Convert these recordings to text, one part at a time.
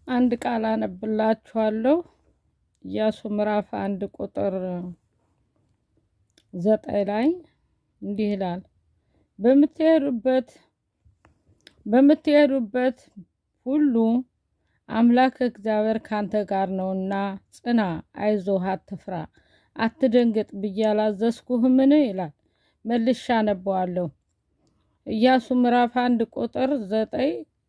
አንድ ቃል አነብላችኋለሁ። ኢያሱ ምዕራፍ አንድ ቁጥር ዘጠኝ ላይ እንዲህ ይላል በምትሄዱበት በምትሄዱበት ሁሉ አምላክ እግዚአብሔር ካንተ ጋር ነውና ጽና፣ አይዞህ፣ አትፍራ፣ አትደንግጥ ብዬ አላዘዝኩህምን? ይላል። መልሻ አነበዋለሁ። ኢያሱ ምዕራፍ አንድ ቁጥር ዘጠኝ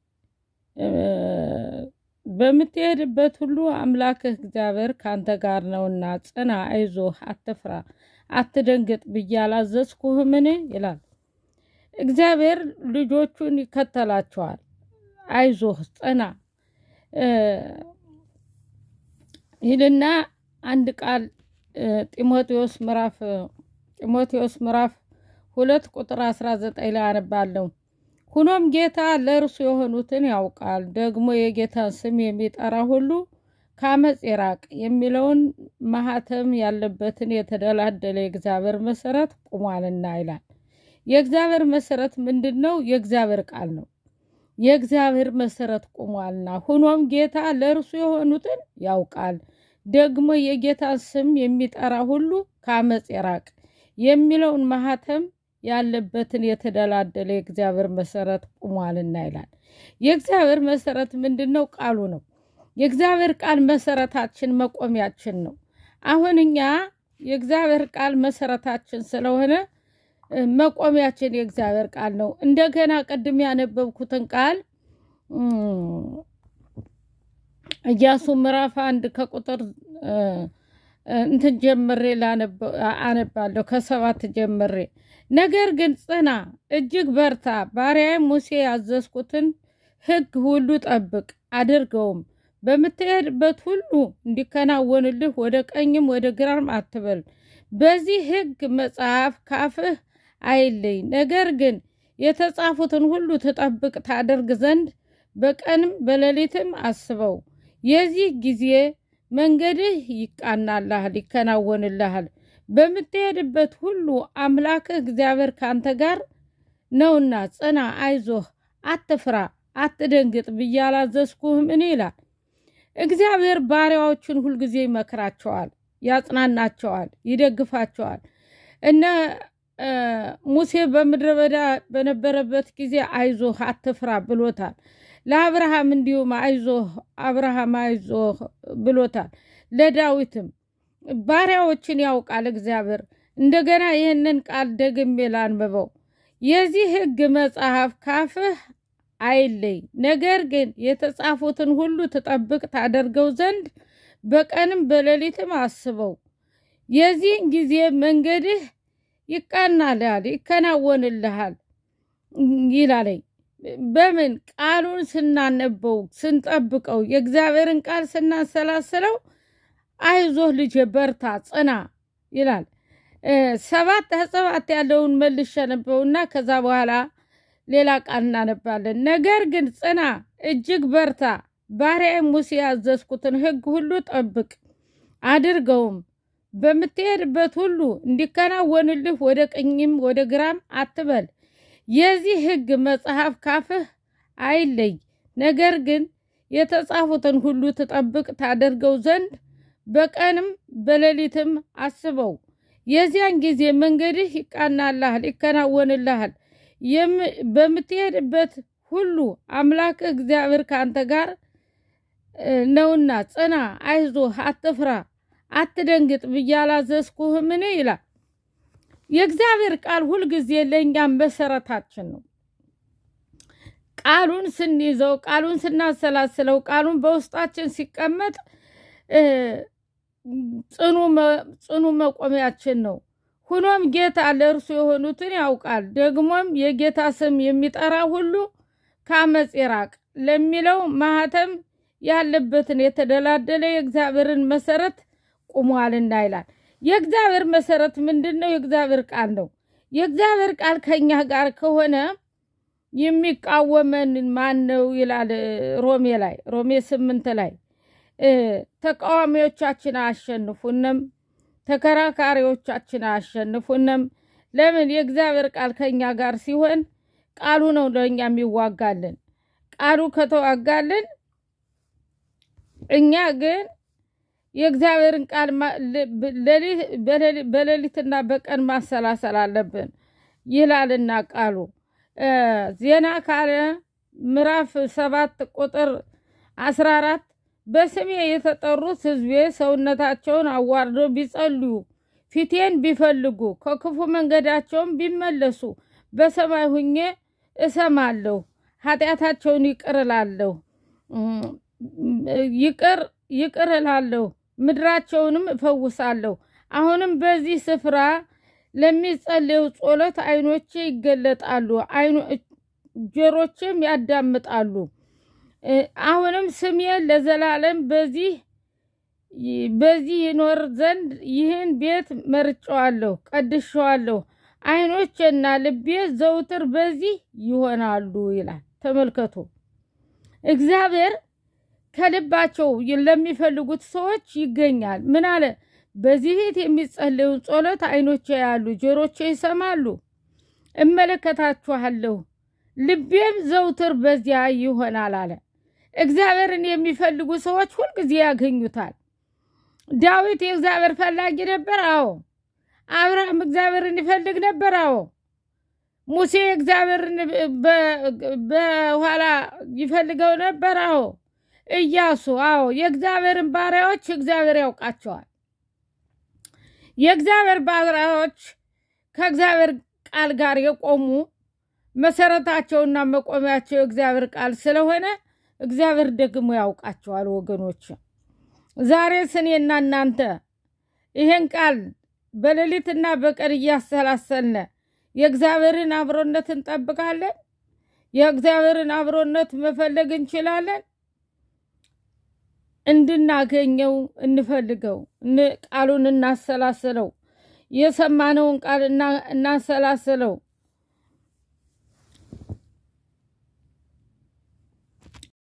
በምትሄድበት ሁሉ አምላክህ እግዚአብሔር ካንተ ጋር ነውና ጽና፣ አይዞህ፣ አትፍራ፣ አትደንግጥ ብዬ አላዘዝኩህምን? ይላል። እግዚአብሔር ልጆቹን ይከተላቸዋል። አይዞህ፣ ጽና ይልና አንድ ቃል ጢሞቴዎስ ምዕራፍ ጢሞቴዎስ ምዕራፍ ሁለት ቁጥር አስራ ዘጠኝ ላይ አነባለሁ። ሁኖም ጌታ ለእርሱ የሆኑትን ያውቃል፣ ደግሞ የጌታን ስም የሚጠራ ሁሉ ከአመፅ ይራቅ የሚለውን ማህተም ያለበትን የተደላደለ የእግዚአብሔር መሰረት ቁሟልና ይላል። የእግዚአብሔር መሰረት ምንድን ነው? የእግዚአብሔር ቃል ነው። የእግዚአብሔር መሰረት ቁሟልና፣ ሁኖም ጌታ ለእርሱ የሆኑትን ያውቃል፣ ደግሞ የጌታን ስም የሚጠራ ሁሉ ከአመፅ ይራቅ የሚለውን ማህተም ያለበትን የተደላደለ የእግዚአብሔር መሰረት ቁሟልና ይላል። የእግዚአብሔር መሰረት ምንድን ነው? ቃሉ ነው። የእግዚአብሔር ቃል መሰረታችን መቆሚያችን ነው። አሁን እኛ የእግዚአብሔር ቃል መሰረታችን ስለሆነ መቆሚያችን የእግዚአብሔር ቃል ነው። እንደገና ቅድም ያነበብኩትን ቃል ኢያሱ ምዕራፍ አንድ ከቁጥር እንትን ጀምሬ አነባለሁ ከሰባት ጀምሬ ነገር ግን ጽና፣ እጅግ በርታ፣ ባሪያዬ ሙሴ ያዘዝኩትን ሕግ ሁሉ ጠብቅ አድርገውም፣ በምትሄድበት ሁሉ እንዲከናወንልህ ወደ ቀኝም ወደ ግራም አትበል። በዚህ ሕግ መጽሐፍ ካፍህ አይለይ፣ ነገር ግን የተጻፉትን ሁሉ ትጠብቅ ታደርግ ዘንድ በቀንም በሌሊትም አስበው። የዚህ ጊዜ መንገድህ ይቃናልሃል፣ ይከናወንልሃል። በምትሄድበት ሁሉ አምላክህ እግዚአብሔር ካንተ ጋር ነውና ጽና፣ አይዞህ፣ አትፍራ፣ አትደንግጥ ብዬ አላዘዝኩህምን? ይላል። እግዚአብሔር ባሪያዎቹን ሁልጊዜ ይመክራቸዋል፣ ያጽናናቸዋል፣ ይደግፋቸዋል። እነ ሙሴ በምድረ በዳ በነበረበት ጊዜ አይዞህ፣ አትፍራ ብሎታል። ለአብርሃም እንዲሁም አይዞህ አብርሃም አይዞህ ብሎታል። ለዳዊትም ባሪያዎችን ያውቃል እግዚአብሔር። እንደገና ይህንን ቃል ደግሜ ላንብበው። የዚህ ሕግ መጽሐፍ ካፍህ አይለይ፣ ነገር ግን የተጻፉትን ሁሉ ትጠብቅ ታደርገው ዘንድ በቀንም በሌሊትም አስበው። የዚህን ጊዜ መንገድህ ይቃናልሃል፣ ይከናወንልሃል ይላለኝ። በምን ቃሉን ስናነበው ስንጠብቀው፣ የእግዚአብሔርን ቃል ስናሰላስለው አይዞህ ልጄ በርታ ጽና ይላል። ሰባት ሰባት ያለውን መልሼ ነበውና ከዛ በኋላ ሌላ ቃል እናነባለን። ነገር ግን ጽና እጅግ በርታ፣ ባሪያዬ ሙሴ ያዘዝኩትን ሕግ ሁሉ ጠብቅ አድርገውም፣ በምትሄድበት ሁሉ እንዲከናወንልህ ወደ ቀኝም ወደ ግራም አትበል። የዚህ ሕግ መጽሐፍ ካፍህ አይለይ፣ ነገር ግን የተጻፉትን ሁሉ ትጠብቅ ታደርገው ዘንድ በቀንም በሌሊትም አስበው። የዚያን ጊዜ መንገድህ ይቃናልሃል፣ ይከናወንልሃል። በምትሄድበት ሁሉ አምላክ እግዚአብሔር ከአንተ ጋር ነውና ጽና፣ አይዞህ፣ አትፍራ፣ አትደንግጥ ብዬ አላዘዝኩህምን? ይላል። የእግዚአብሔር ቃል ሁልጊዜ ለእኛም መሰረታችን ነው። ቃሉን ስንይዘው፣ ቃሉን ስናሰላስለው፣ ቃሉን በውስጣችን ሲቀመጥ ጽኑ መቆሚያችን ነው። ሁኖም ጌታ ለእርሱ የሆኑትን ያውቃል፣ ደግሞም የጌታ ስም የሚጠራ ሁሉ ከአመፅ ይራቅ ለሚለው ማህተም ያለበትን የተደላደለ የእግዚአብሔርን መሰረት ቁሟልና ይላል። የእግዚአብሔር መሰረት ምንድን ነው? የእግዚአብሔር ቃል ነው። የእግዚአብሔር ቃል ከኛ ጋር ከሆነ የሚቃወመን ማን ነው ይላል ሮሜ ላይ ሮሜ ስምንት ላይ ተቃዋሚዎቻችን አያሸንፉንም፣ ተከራካሪዎቻችን አያሸንፉንም። ለምን? የእግዚአብሔር ቃል ከኛ ጋር ሲሆን ቃሉ ነው ለእኛ የሚዋጋልን። ቃሉ ከተዋጋልን እኛ ግን የእግዚአብሔርን ቃል በሌሊትና በቀን ማሰላሰል አለብን ይላልና ቃሉ ዜና ካለ ምዕራፍ ሰባት ቁጥር አስራ አራት በስሜ የተጠሩት ሕዝቤ ሰውነታቸውን አዋርደው ቢጸልዩ ፊቴን ቢፈልጉ ከክፉ መንገዳቸውን ቢመለሱ በሰማይ ሁኜ እሰማለሁ፣ ኃጢአታቸውን ይቅር እላለሁ ይቅር ይቅር እላለሁ፣ ምድራቸውንም እፈውሳለሁ። አሁንም በዚህ ስፍራ ለሚጸለዩ ጸሎት ዓይኖቼ ይገለጣሉ፣ ጆሮቼም ያዳምጣሉ። አሁንም ስሜ ለዘላለም በዚህ በዚህ ይኖር ዘንድ ይህን ቤት መርጨዋለሁ፣ ቀድሸዋለሁ። ዓይኖቼና ልቤ ዘውትር በዚህ ይሆናሉ ይላል። ተመልከቱ፣ እግዚአብሔር ከልባቸው ለሚፈልጉት ሰዎች ይገኛል። ምን አለ? በዚህ ቤት የሚጸለዩን ጸሎት ዓይኖቼ ያሉ፣ ጆሮቼ ይሰማሉ፣ እመለከታችኋለሁ፣ ልቤም ዘውትር በዚያ ይሆናል አለ። እግዚአብሔርን የሚፈልጉ ሰዎች ሁልጊዜ ያገኙታል። ዳዊት የእግዚአብሔር ፈላጊ ነበር። አዎ። አብርሃም እግዚአብሔርን ይፈልግ ነበር። አዎ። ሙሴ እግዚአብሔርን በኋላ ይፈልገው ነበር። አዎ። ኢያሱ አዎ። የእግዚአብሔርን ባሪያዎች እግዚአብሔር ያውቃቸዋል። የእግዚአብሔር ባሪያዎች ከእግዚአብሔር ቃል ጋር የቆሙ መሰረታቸውና መቆሚያቸው የእግዚአብሔር ቃል ስለሆነ እግዚአብሔር ደግሞ ያውቃቸዋል። ወገኖች ዛሬ እኔና እናንተ ይሄን ቃል በሌሊትና በቀን እያሰላሰልነ የእግዚአብሔርን አብሮነት እንጠብቃለን። የእግዚአብሔርን አብሮነት መፈለግ እንችላለን። እንድናገኘው እንፈልገው፣ ቃሉን እናሰላስለው፣ የሰማነውን ቃል እናሰላስለው።